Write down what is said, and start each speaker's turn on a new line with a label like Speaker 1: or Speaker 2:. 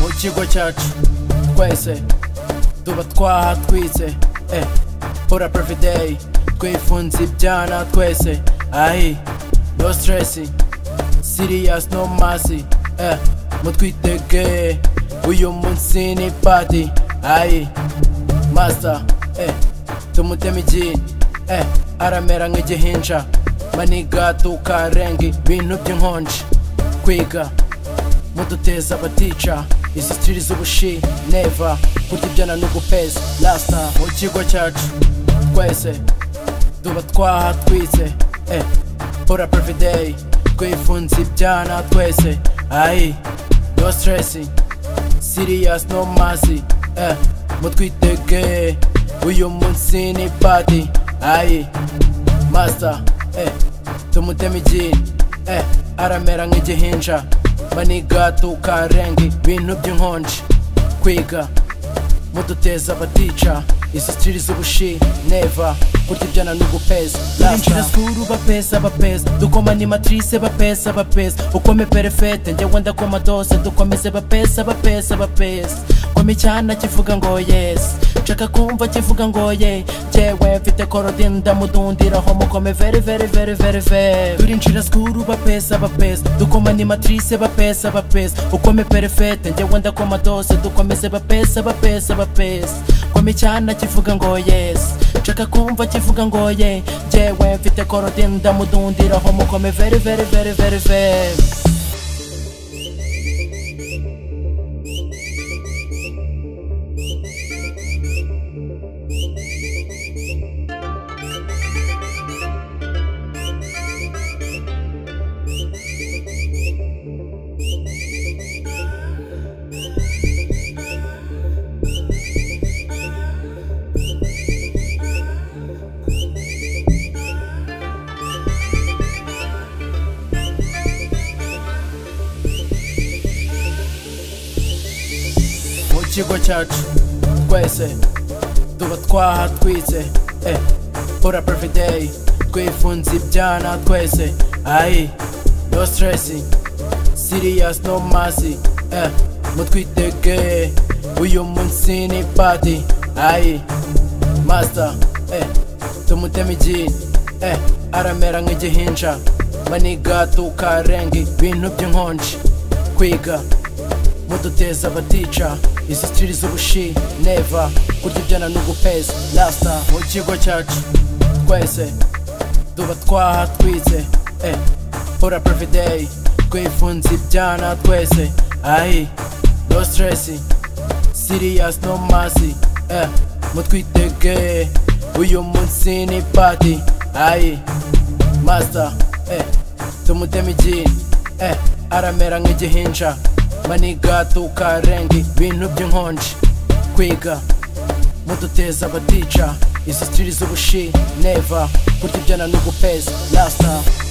Speaker 1: ikigo cyacu twese tuba twahatwitse eh, pura day twifunze ibyana twese ahi no stress serious no mercy eh, mutwitege uyu munsi ni party ayi master eh, tumuteme ikintu eh, aramera nk'igihinja maniga tukarenga ibintu by'inkonji kwiga muduteza abatica izi sitiri z'ubushi neva kurya ibyana no gupeza lasita mu kigo cyacu twese tuba twahatwitse eh, pura day twifunze ibyana twese ayi no stress serious no mercy eh, mutwitege uyu munsi ni party ayi master eh, tumuteme ikintu eh, aramera nk'igihinja maniga tukarenga ibintu by'inkonji kwiga muduteza abatica izi sitiri z'ubushi neva kurya ibyana no gupeza turinjira sikuru bapeza bapeza dukoma ni matrice bapeza bapeza ukome perefete njyewe ndakoma dose dukomeze bapeza bapeza bapeza kome icyana kivuga ngo yesi nshaka kumva kivuga ngo ye njyewe mfite korodi ndamudundiraho mukome veri veri veri veri veri turinjira sikuru bapeza bapeza dukoma ni matrice bapeza bapeza ukome perefete njyewe ndakoma dose dukomeze bapeza bapeza bapeza kome icyana kivuga ngo yesi nshaka kumva kivuga ngo ye njyewe mfite korodi ndamudundiraho mukome veri veri veri veri veri mu kigo cyacu twese tuba twahatwitse eh, pura day twifunze ibyana twese ayi no stress serious no mercy eh, mutwitege uyu munsi ni party ayi master eh, tumuteme ikintu eh, aramera nk'igihinja maniga tukarenga ibintu by'inkonji kwiga muduteza abatica izi sitiri z'ubushi neva kurya ibyana no gupeza lasita mu kigo cyacu twese tuba twahatwitse eh, pura day twifunze ibyana twese ayi no stress serious no mercy eh, mutwitege uyu munsi ni party ayi master eh, tumuteme ikintu eh, aramera nk'igihinja maniga tukarenga ibintu by'inkonji kwiga muduteza abatica izi sitiri z'ubushi neva kurya ibyana no gupeza lasita